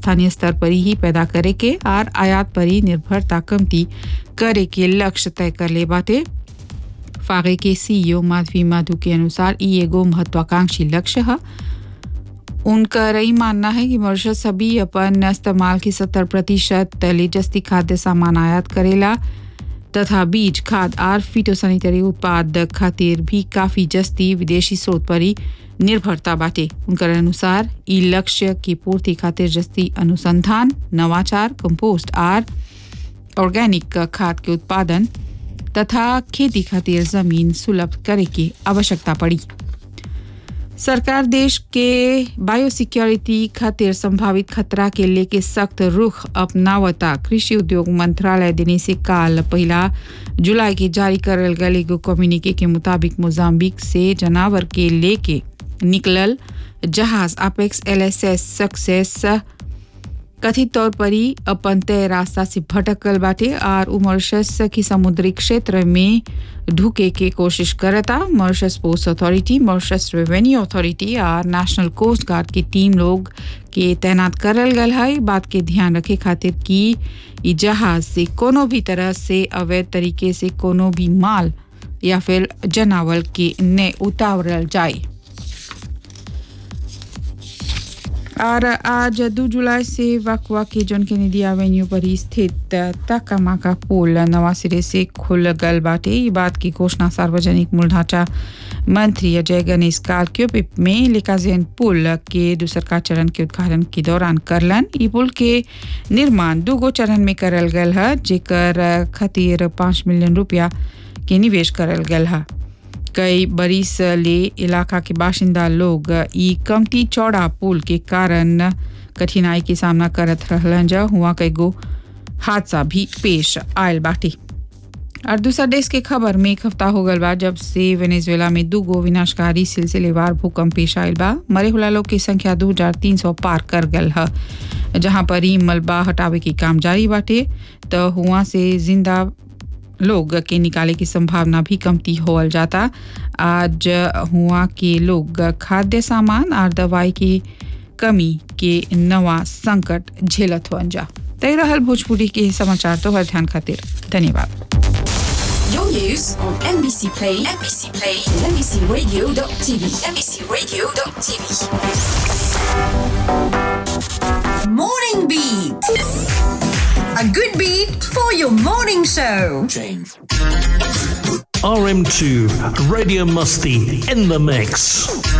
स्थानीय स्तर पर ही पैदा करे के और आयात पर ही निर्भरता कमती करे के लक्ष्य तय कर ले बाटे फागे के सीईओ माधवी माधु के अनुसार ई एगो महत्वाकांक्षी लक्ष्य है उनका यही मानना है कि मॉरिशस सभी अपन इस्तेमाल की सत्तर प्रतिशत लेटेस्टी खाद्य सामान आयात करेला तथा बीज खाद और फिटोसैनिटरी उत्पाद खातिर भी काफी जस्ती विदेशी स्रोत पर ही निर्भरता बाटे उनकर अनुसार ई लक्ष्य की पूर्ति खातिर जस्ती अनुसंधान नवाचार कंपोस्ट और ऑर्गेनिक खाद के उत्पादन तथा खेती खातिर जमीन सुलभ करे की आवश्यकता पड़ी सरकार देश के बायोसिक्योरिटी खातिर संभावित खतरा के लेके सख्त रुख अपनावता कृषि उद्योग मंत्रालय देने से काल पहला जुलाई के जारी करल गल एगो कम्युनिके के मुताबिक मोजाम्बिक से जनावर के लेके निकलल जहाज अपेक्स एलएसएस सक्सेस कथित तौर पर ही अपन तय रास्ता से भटकल बाटे और उ मॉरिशस की समुद्री क्षेत्र में ढुके के कोशिश करता Mauritius post authority Mauritius revenue authority और नेशनल कोस्ट गार्ड की टीम लोग के तैनात करल गल है बात के ध्यान रखे खातिर कि ई जहाज से कोनो भी तरह से अवैध तरीके से कोनो भी माल या फिर जनावर के ने उतारल जाए और आज दो जुलाई से वकवा के जॉन कैनेडी एवेन्यू पर ही स्थित तकामाका पुल नवा सिरे से खुल गल बाटे ये बात की घोषणा सार्वजनिक मूल ढांचा मंत्री अजय गणेश कार्क्योपिप में लिकाजेन पुल के दूसरका चरण के उद्घाटन के दौरान करलन ई पुल के निर्माण दूगो चरण में करल गल है जेकर खातिर पाँच मिलियन रुपया के निवेश करल गल है कई बरिस ले इलाका के बाशिंदा लोग ई कमती चौड़ा पुल के कारण कठिनाई के सामना करत रहलन जा हुआ कई गो हादसा भी पेश आयल बाटे और दूसरा देश के खबर में एक हफ्ता हो गल बा जब से वेनेजुएला में दू गो विनाशकारी सिलसिलेवार भूकंप पेश आयल बा मरे हुला लोग की संख्या दो हजार तीन सौ पार कर गल है जहाँ पर ही मलबा हटावे के काम जारी बाटे तो हुआ से जिंदा लोग के निकाले की संभावना भी कमती होल जाता आज हुआ के लोग खाद्य सामान और दवाई की कमी के नवा संकट झेलत हुआ जा तय रहल भोजपुरी के समाचार तो हर ध्यान खातिर धन्यवाद Your news on NBC Play, NBC Play, and NBCRadio.tv, NBCRadio.tv. Morning Beat. A good beat for your morning show. RM2, Radio Musty in the mix.